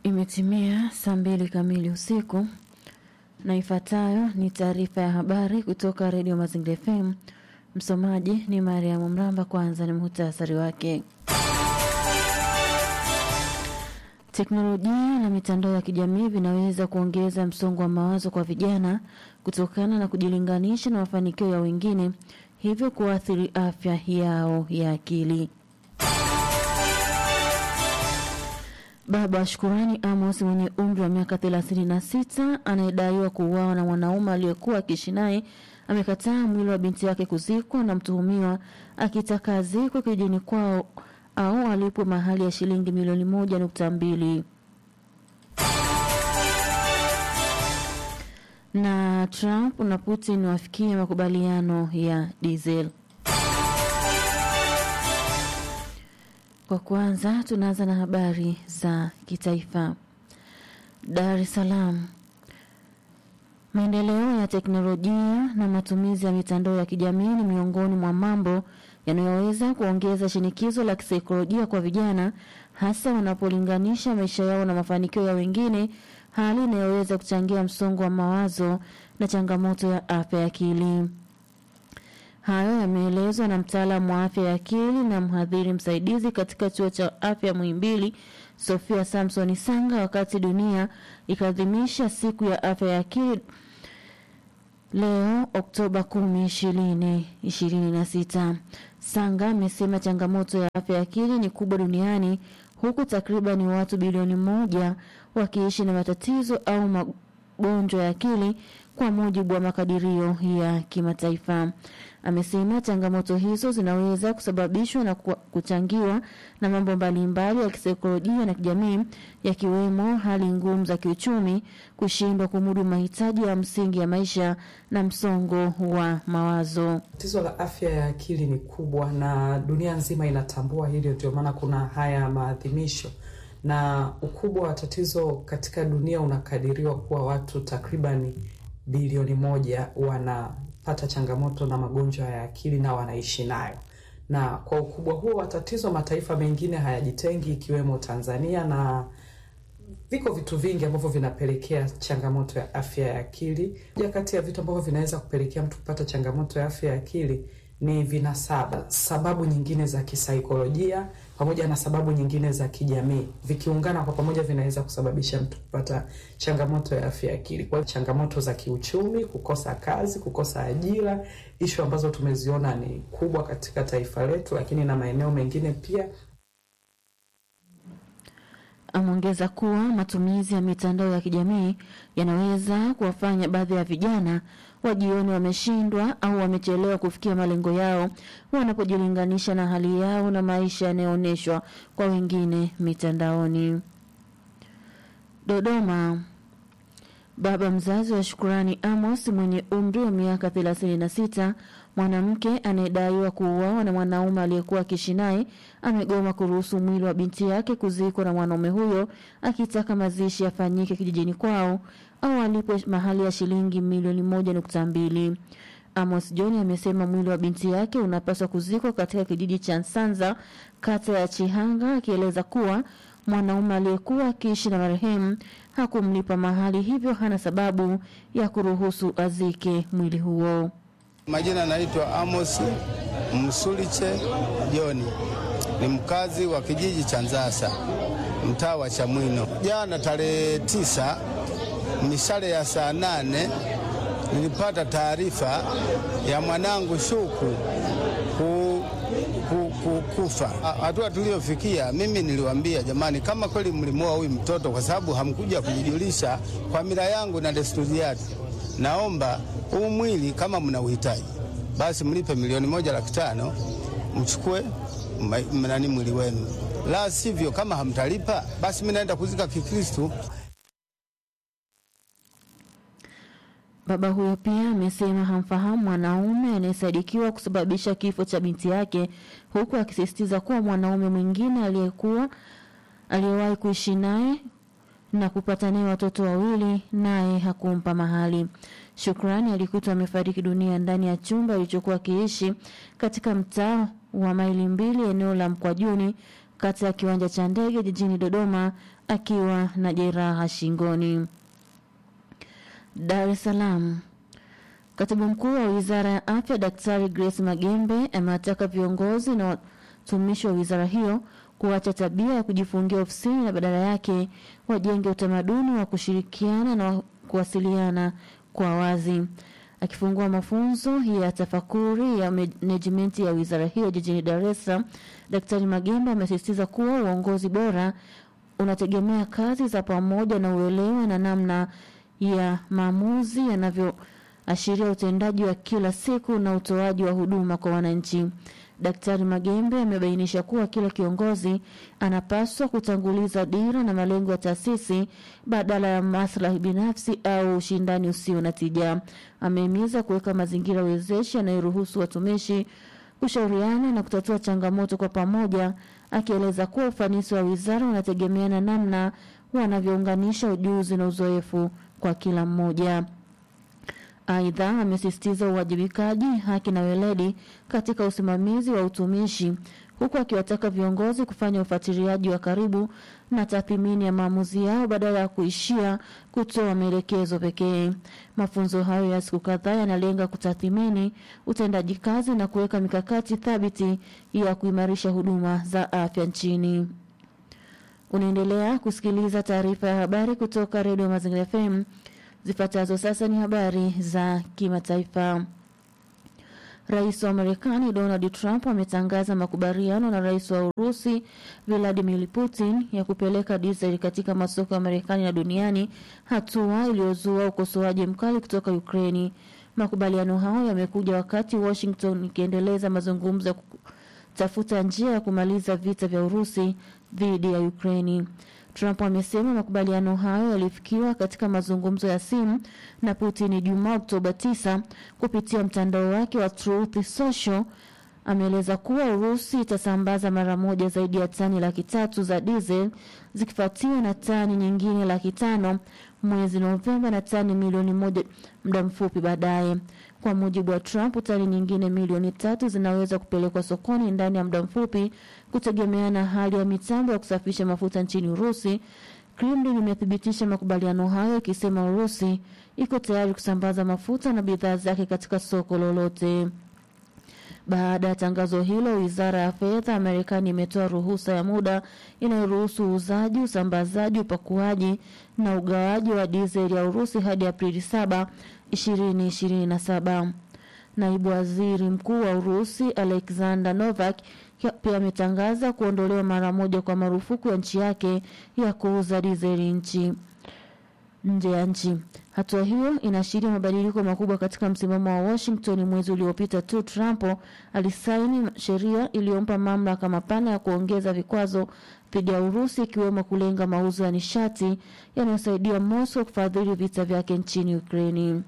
Imetimia saa mbili kamili usiku na ifuatayo ni taarifa ya habari kutoka redio Mazingira FM. Msomaji ni Mariamu Mramba. Kwanza ni muhtasari wake. Teknolojia na mitandao ya kijamii vinaweza kuongeza msongo wa mawazo kwa vijana kutokana na kujilinganisha na mafanikio ya wengine, hivyo kuathiri afya yao ya akili. Baba Shukurani Amos mwenye umri wa miaka 36 anayedaiwa kuuawa na mwanaume aliyekuwa akiishi naye amekataa mwili wa binti yake kuzikwa na mtuhumiwa akitaka azikwe kijijini kwao au alipwe mahali ya shilingi milioni moja nukta mbili. Na Trump na Putin wafikie makubaliano ya diesel. Kwa kwanza tunaanza na habari za kitaifa. Dar es Salaam. Maendeleo ya teknolojia na matumizi ya mitandao ya kijamii ni miongoni mwa mambo yanayoweza kuongeza shinikizo la kisaikolojia kwa vijana, hasa wanapolinganisha maisha yao na mafanikio ya wengine, hali inayoweza kuchangia msongo wa mawazo na changamoto ya afya ya akili. Hayo yameelezwa na mtaalamu wa afya ya akili na mhadhiri msaidizi katika chuo cha afya Muhimbili, Sofia Samson Sanga, wakati dunia ikaadhimisha siku ya afya ya akili leo Oktoba 10, 2026. Sanga amesema changamoto ya afya ya akili ni kubwa duniani huku takriban watu bilioni moja wakiishi na matatizo au magonjwa ya akili kwa mujibu wa makadirio ya kimataifa. Amesema changamoto hizo zinaweza kusababishwa na kuchangiwa na mambo mbalimbali ya kisaikolojia na kijamii yakiwemo hali ngumu za kiuchumi, kushindwa kumudu mahitaji ya msingi ya maisha na msongo wa mawazo. Tatizo la afya ya akili ni kubwa na dunia nzima inatambua hilo, ndio maana kuna haya maadhimisho na ukubwa wa tatizo katika dunia unakadiriwa kuwa watu takribani bilioni moja wanapata changamoto na magonjwa ya akili na wanaishi nayo. Na kwa ukubwa huo wa tatizo, mataifa mengine hayajitengi ikiwemo Tanzania, na viko vitu vingi ambavyo vinapelekea changamoto ya afya ya akili. Moja kati ya vitu ambavyo vinaweza kupelekea mtu kupata changamoto ya afya ya akili ni vinasaba, sababu nyingine za kisaikolojia pamoja na sababu nyingine za kijamii, vikiungana kwa pamoja vinaweza kusababisha mtu kupata changamoto ya afya ya akili. Kwa changamoto za kiuchumi, kukosa kazi, kukosa ajira, ishu ambazo tumeziona ni kubwa katika taifa letu, lakini na maeneo mengine pia. Ameongeza kuwa matumizi ya mitandao ya kijamii yanaweza kuwafanya baadhi ya vijana wajione wameshindwa au wamechelewa kufikia malengo yao wanapojilinganisha na hali yao na maisha yanayoonyeshwa kwa wengine mitandaoni. Dodoma. Baba mzazi wa Shukurani Amos mwenye umri wa miaka 36, mwanamke anayedaiwa kuuawa na mwanaume aliyekuwa akiishi naye, amegoma kuruhusu mwili wa binti yake kuzikwa na mwanaume huyo, akitaka mazishi yafanyike kijijini kwao au alipwe mahali ya shilingi milioni moja nukta mbili. Amos John amesema mwili wa binti yake unapaswa kuzikwa katika kijiji cha Nsanza, kata ya Chihanga, akieleza kuwa mwanaume aliyekuwa akiishi na marehemu hakumlipa mahali, hivyo hana sababu ya kuruhusu azike mwili huo. Majina anaitwa Amos Msuliche Joni, ni mkazi wa kijiji cha Nzasa, mtaa wa Chamwino. Jana tarehe tisa mishale ya saa nane nilipata taarifa ya mwanangu Shuku ku, ku, ku, kufa. Hatua tuliyofikia, mimi niliwaambia jamani, kama kweli mlimuoa huyu mtoto kwa sababu hamkuja kujijulisha kwa mila yangu na desturi yake, naomba huu mwili kama mna uhitaji basi mlipe milioni moja laki tano mchukue nani mwili wenu, la sivyo kama hamtalipa basi mimi naenda kuzika Kikristu. Baba huyo pia amesema hamfahamu mwanaume anayesadikiwa kusababisha kifo cha binti yake, huku akisisitiza kuwa mwanaume mwingine aliyekuwa aliyewahi kuishi naye na kupata naye watoto wawili naye hakumpa mahali. Shukrani alikutwa amefariki dunia ndani ya chumba alichokuwa akiishi katika mtaa wa maili mbili eneo la Mkwajuni kati ya kiwanja cha ndege jijini Dodoma akiwa na jeraha shingoni. Dar es Salaam. Katibu mkuu wa wizara ya afya Daktari Grace Magembe amewataka viongozi na watumishi wa wizara hiyo kuacha tabia ya kujifungia ofisini na badala yake wajenge utamaduni wa kushirikiana na kuwasiliana kwa wazi. Akifungua mafunzo ya tafakuri ya menejimenti ya wizara hiyo jijini Dar es Salaam, Daktari Magembe amesisitiza kuwa uongozi bora unategemea kazi za pamoja na uelewa na namna ya maamuzi yanavyoashiria utendaji wa kila siku na utoaji wa huduma kwa wananchi. Daktari Magembe amebainisha kuwa kila kiongozi anapaswa kutanguliza dira na malengo ya taasisi badala ya maslahi binafsi au ushindani usio na tija. Amehimiza kuweka mazingira wezeshi yanayoruhusu watumishi kushauriana na kutatua changamoto kwa pamoja, akieleza kuwa ufanisi wa wizara unategemeana namna wanavyounganisha ujuzi na uzoefu kwa kila mmoja. Aidha, amesisitiza uwajibikaji, haki na weledi katika usimamizi wa utumishi, huku akiwataka viongozi kufanya ufuatiliaji wa karibu na tathmini ya maamuzi yao badala ya kuishia kutoa maelekezo pekee. Mafunzo hayo ya siku kadhaa yanalenga kutathmini utendaji kazi na kuweka mikakati thabiti ya kuimarisha huduma za afya nchini. Unaendelea kusikiliza taarifa ya habari kutoka Redio Mazingira FM. Zifuatazo sasa ni habari za kimataifa. Rais wa Marekani Donald Trump ametangaza makubaliano na rais wa Urusi Vladimir Putin ya kupeleka dizeli katika masoko ya Marekani na duniani, hatua iliyozua ukosoaji mkali kutoka Ukraini. Makubaliano hayo yamekuja wakati Washington ikiendeleza mazungumzo ya kutafuta njia ya kumaliza vita vya Urusi dhidi ya Ukraini. Trump amesema makubaliano hayo yalifikiwa katika mazungumzo ya simu na Putin Jumaa Oktoba 9 kupitia mtandao wake wa Truth Social. Ameeleza kuwa Urusi itasambaza mara moja zaidi ya tani laki tatu za diesel zikifuatiwa na tani nyingine laki tano mwezi Novemba na tani milioni moja muda mfupi baadaye. Kwa mujibu wa Trump, tani nyingine milioni tatu zinaweza kupelekwa sokoni ndani ya muda mfupi kutegemea na hali ya mitambo ya kusafisha mafuta nchini Urusi. Kremlin imethibitisha makubaliano hayo ikisema Urusi iko tayari kusambaza mafuta na bidhaa zake katika soko lolote. Baada ya tangazo hilo, wizara ya fedha ya Marekani imetoa ruhusa ya muda inayoruhusu uuzaji, usambazaji, upakuaji na ugawaji wa dizeli ya Urusi hadi Aprili 7, 2027. Naibu waziri mkuu wa Urusi Alexander Novak pia ametangaza kuondolewa mara moja kwa marufuku ya nchi yake ya kuuza dizeli nchi nje ya nchi. Hatua hiyo inaashiria mabadiliko makubwa katika msimamo wa Washington. Mwezi uliopita tu Trump alisaini sheria iliyompa mamlaka mapana ya kuongeza vikwazo dhidi ya Urusi, ikiwemo kulenga mauzo ya nishati yanayosaidia Moscow kufadhili vita vyake nchini Ukraini.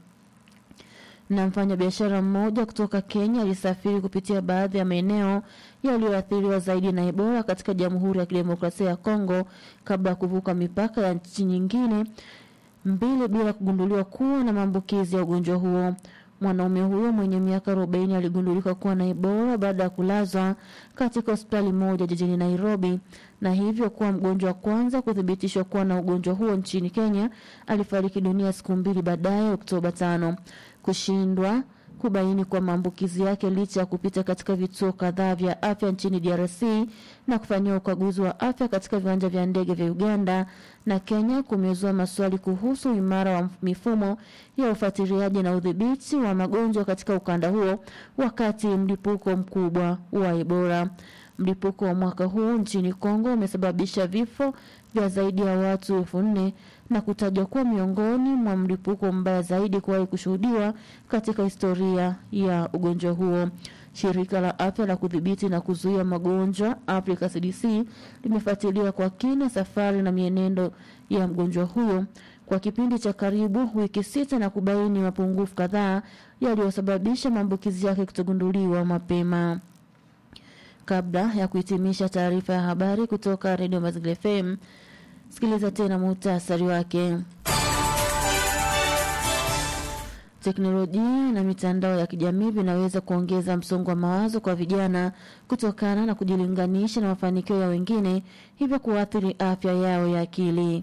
Na mfanyabiashara mmoja kutoka Kenya alisafiri kupitia baadhi ya maeneo yaliyoathiriwa zaidi na Ebola katika Jamhuri ya Kidemokrasia ya Kongo kabla ya kuvuka mipaka ya nchi nyingine mbili bila kugunduliwa kuwa na maambukizi ya ugonjwa huo. Mwanaume huyo mwenye miaka 40 aligundulika kuwa na Ebola baada ya kulazwa katika hospitali moja jijini Nairobi na hivyo kuwa mgonjwa wa kwanza kuthibitishwa kuwa na ugonjwa huo nchini Kenya. Alifariki dunia siku mbili baadaye, Oktoba tano. Kushindwa kubaini kwa maambukizi yake licha ya kupita katika vituo kadhaa vya afya nchini DRC na kufanyiwa ukaguzi wa afya katika viwanja vya ndege vya Uganda na Kenya kumezua maswali kuhusu imara wa mifumo ya ufuatiliaji na udhibiti wa magonjwa katika ukanda huo wakati mlipuko mkubwa wa Ebola. Mlipuko wa mwaka huu nchini Kongo umesababisha vifo vya zaidi ya watu elfu nne na kutajwa kuwa miongoni mwa mlipuko mbaya zaidi kuwahi kushuhudiwa katika historia ya ugonjwa huo. Shirika la afya la kudhibiti na kuzuia magonjwa Africa CDC limefuatilia kwa kina safari na mienendo ya mgonjwa huyo kwa kipindi cha karibu wiki sita na kubaini mapungufu kadhaa yaliyosababisha maambukizi yake kutogunduliwa mapema. Kabla ya kuhitimisha taarifa ya habari kutoka redio Mazingira FM, sikiliza tena muhtasari wake. Teknolojia na mitandao ya kijamii vinaweza kuongeza msongo wa mawazo kwa vijana kutokana na kujilinganisha na mafanikio ya wengine, hivyo kuathiri afya yao ya akili.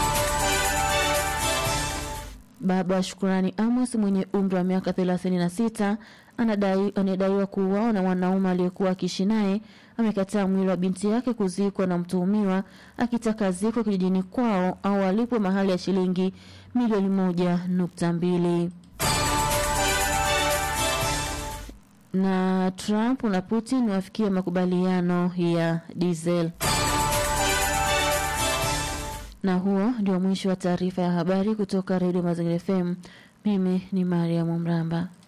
Baba Shukurani Amos mwenye umri wa miaka 36 anadai anadaiwa kuuawa na mwanaume aliyekuwa akiishi naye amekataa mwili wa binti yake kuzikwa na mtuhumiwa akitaka ziko kijijini kwao au alipwe mahali ya shilingi milioni moja nukta mbili. Na Trump na Putin wafikia makubaliano ya diesel. Na huo ndio mwisho wa taarifa ya habari kutoka Redio Mazingira FM. Mimi ni Mariam Mramba.